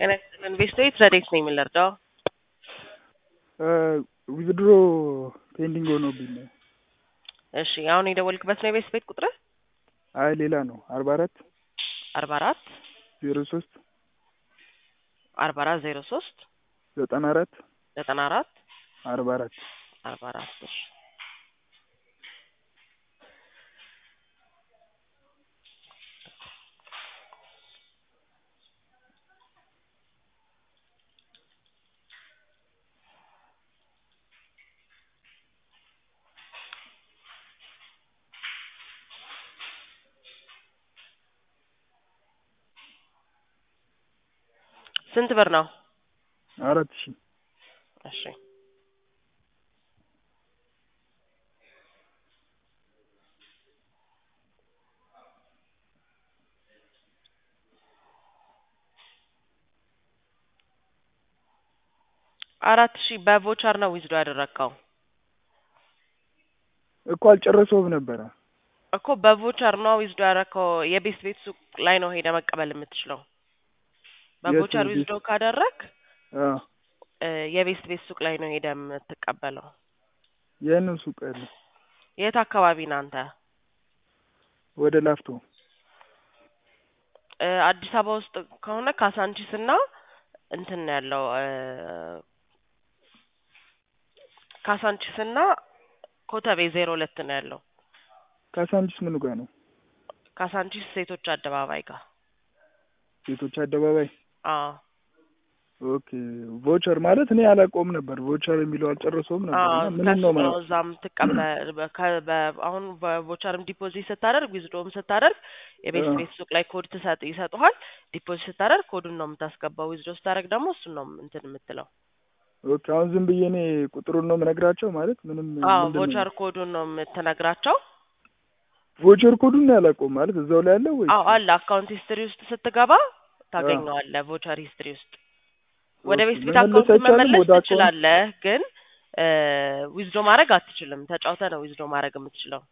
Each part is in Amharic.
ጤና ይስጥልን ቤስቶች ረዴት ነኝ የምንረዳው? ዊዝድሮ ፔንዲንግ ሆኖብኝ ነው። እሺ አሁን የደወልክበት ነው የቤት ቤት ቁጥር? አይ ሌላ ነው። አርባ አራት አርባ አራት ዜሮ ሶስት አርባ አራት ዜሮ ሶስት ዘጠና አራት ዘጠና አራት አርባ አራት አርባ አራት እሺ ስንት ብር ነው? አራት ሺህ እሺ አራት ሺህ በቮቸር ነው ዊዝዶ ያደረግከው እኮ አልጨረሰውም ነበረ። እኮ በቮቸር ነው ዊዝዶ ያደረግከው። የቤት ቤት ሱቅ ላይ ነው ሄደ መቀበል የምትችለው። በቮቸር የት ዊዝዶ ካደረግ አዎ የቤት ቤት ሱቅ ላይ ነው ሄደ የምትቀበለው። የምን ሱቅ ያለ? የት አካባቢ ነህ አንተ? ወደ ላፍቶ እ አዲስ አበባ ውስጥ ከሆነ ካሳንቺስ እና እንትን ነው ያለው እ ካሳንቺስ እና ኮተቤ ዜሮ ሁለት ነው ያለው። ካሳንቺስ ምኑ ጋር ነው? ካሳንቺስ ሴቶች አደባባይ ጋር። ሴቶች አደባባይ። አዎ ኦኬ ቮቸር ማለት እኔ አላውቀውም ነበር። ቮቸር የሚለው አልጨረሰውም ነበር። አዎ እና ምንም ከሱ ነው ነው ማለት እዛም ትቀበል በ- ከ- በ- አሁን በቮቸርም ዲፖዚት ስታደርግ ዊዝዶም ስታደርግ የቤት አዎ። ቤት ሱቅ ላይ ኮድ ትሰጥ ይሰጡሃል። ዲፖዚት ስታደርግ ኮዱን ነው የምታስገባው። ዊዝዶ ስታደርግ ደግሞ እሱን ነው እንትን የምትለው። ኦኬ አሁን ዝም ብዬ እኔ ቁጥሩን ነው የምነግራቸው ማለት ምንም አዎ ምንድን ነው? ቮቸር ኮዱን ነው የምትነግራቸው። ቮቸር ኮዱን ነው ያላውቀውም ማለት እዛው ላይ ያለው ወይ? አዎ አለ አካውንት ሂስትሪ ውስጥ ስትገባ ታገኘዋለህ። ቮቸር ሂስትሪ ውስጥ ወደ ኦኬ፣ ቤት ቤት መመለስ አካውንት አይቻልም? መመለስ ወደ አካውንት? ትችላለህ፣ ግን ዊዝዶ ማድረግ አትችልም። ተጫውተህ ነው ዊዝዶ ማድረግ የምትችለው።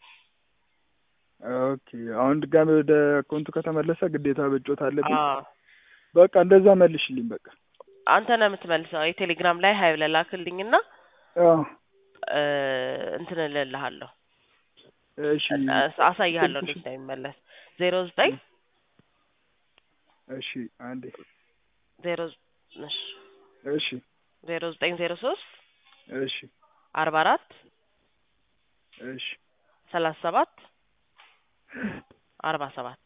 ኦኬ አሁን ድጋሜ ወደ አካውንቱ ከተመለሰ ግዴታ በጮት አለብኝ። አዎ በቃ እንደዛ መልሽልኝ በቃ። አንተ ነው የምትመልሰው። የቴሌግራም ላይ ሀይ ብለህ ላክልኝና አዎ እ እንትን እልልሃለሁ እሺ አሳይሃለሁ እንዴት እንደሚመለስ። ዜሮ ዘጠኝ እሺ አንዴ ዜሮ እሺ እሺ ዜሮ ዘጠኝ ዜሮ ሶስት እሺ አርባ አራት እሺ ሰላሳ ሰባት አርባ ሰባት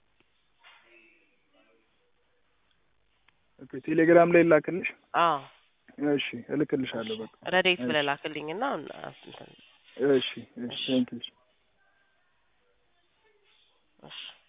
ኦኬ ቴሌግራም ላይ ላክልሽ። አዎ እሺ እልክልሻለሁ በቃ። ረዴት እሺ ብለህ ላክልኝና እንትን እሺ እሺ ቴንኪው እሺ